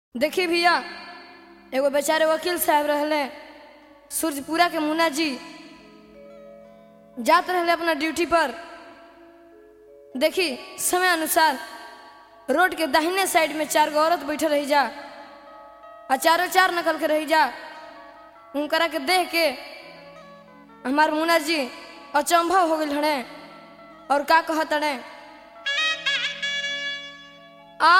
देखी भैया एगो बेचारे वकील साहब रहले सूरजपुरा के मुन्ना जी जात रहले अपना ड्यूटी पर देखी समय अनुसार रोड के दाहिने साइड में चार गो औरत बैठल रही जा आ चारों चार नकल के रही जा उनकरा के देख के हमार मुन्ना जी अचंभव हो गए हड़े और का कहत हड़े आ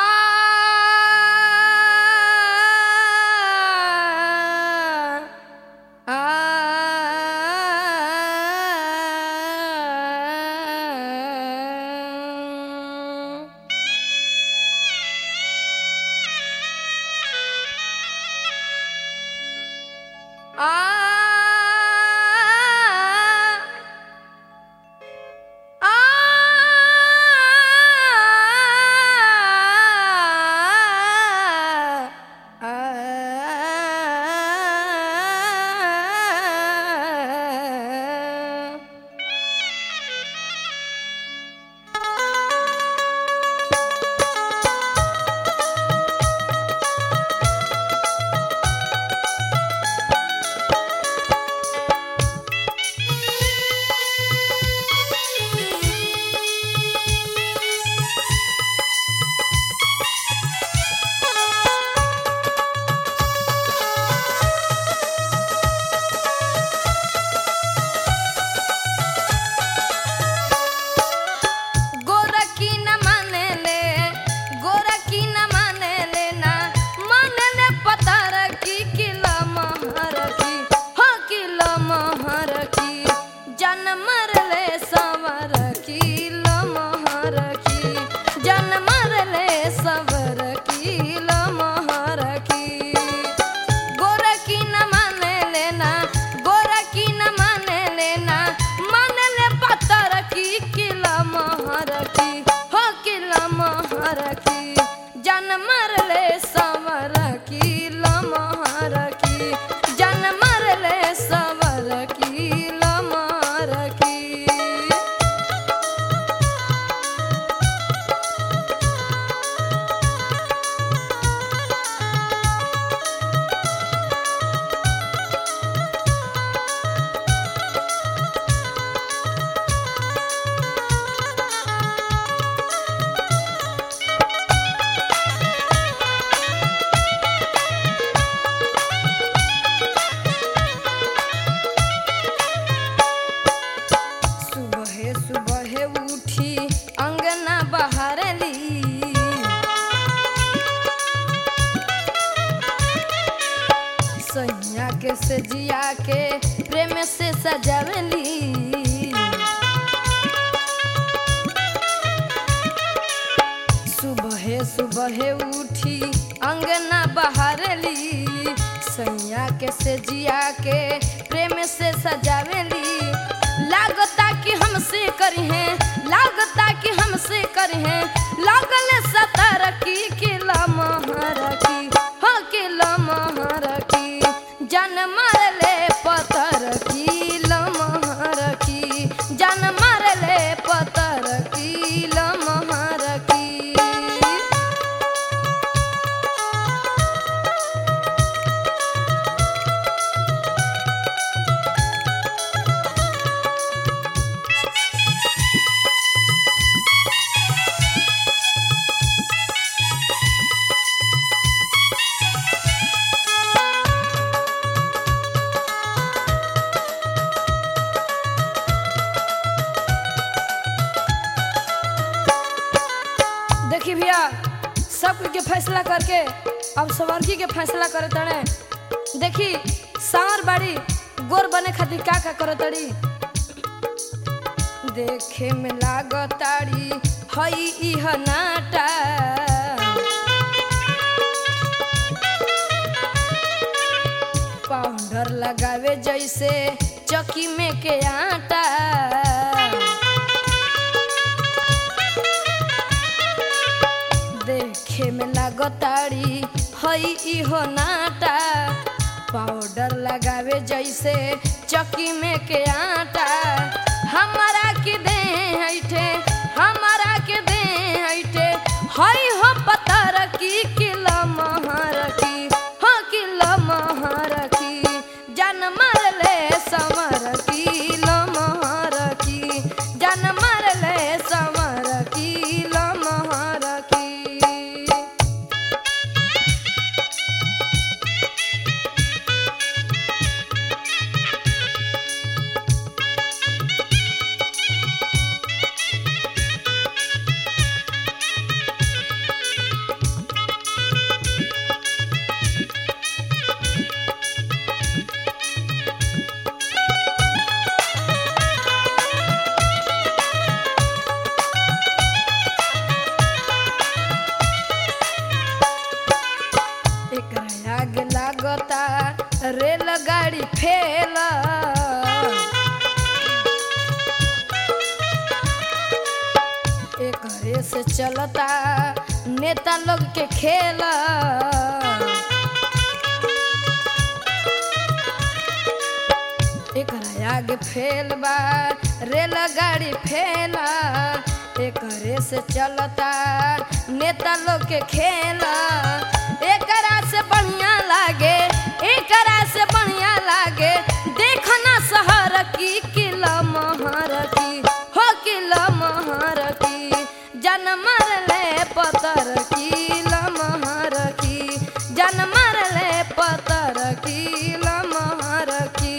गोरखी न माने ले गोरखी न माने ले ना माने ले पतार की किला महर की हाँ किला महर की जन मर ले सवर की लमहर की जन मर ले सवर की लमहर की गोरखी न माने लेना गोरखी न माने लेना माने ले पत्थर की किला महर की हो किला महर की जन मर ले सवर की लमहर की जन मर ले सवर की लमहर की सुबह सुबह उठी अंगना बहारली सैया के सजिया के प्रेम से सजावली सुबह सुबह उठी अंगना बहारली सैया के सजिया के प्रेम से सजावली लागता कि हमसे करी है लागता कि हमसे करी है लागल सतर की किला महर की हाँ किला महर की जन मार ले पतर की लमहर की जन मार ले पतर की लमहर की देखी भैया सब कुछ के फैसला करके अब सवारकी के फैसला करे तड़े देखी सांवर बाड़ी गोर बने खातिर का का करे तड़ी देखे में लागताड़ी हई इह नाटा पाउडर लगावे जैसे चकी में के आटा देखे में लागताड़ी हई इहो नाटा पाउडर लगावे जैसे चकी में के आटा हमारा के दे हैठे हमारा के दे हैठे हई हो पतर की किला महर चलता नेता लोग के खेल एकरा आगे फेल बा रेलगाड़ी फेल एकरे से चलता नेता लोग के खेल एकरा से बढ़िया लागे एकरा से बढ़िया लागे देखना शहर की किला महर की हो किला महर की जनमर ले पतर की लमहर की जनमर ले पतर की लमहर की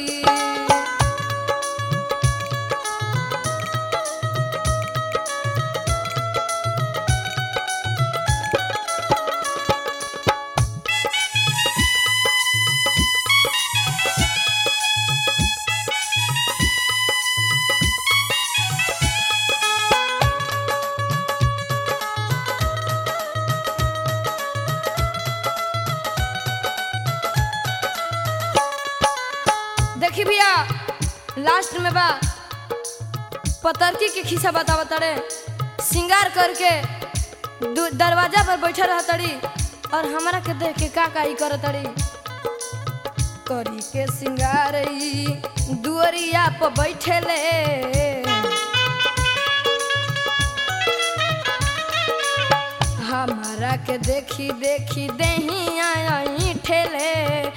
देखी भैया लास्ट में बा पतरकी के खिस्सा बतावा तड़े श्रृंगार करके दु- दरवाजा पर बैठे रह तड़ी और हमरा के देख के का का ई कर तड़ी करी के श्रृंगार ई दुअरिया पर बैठे ले हमारा के देखी देखी देही आई ठेले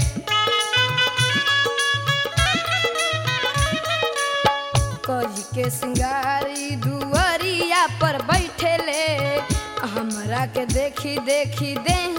कही के सिंगारी दुआरिया पर बैठे ले हमरा के देखी देखी दे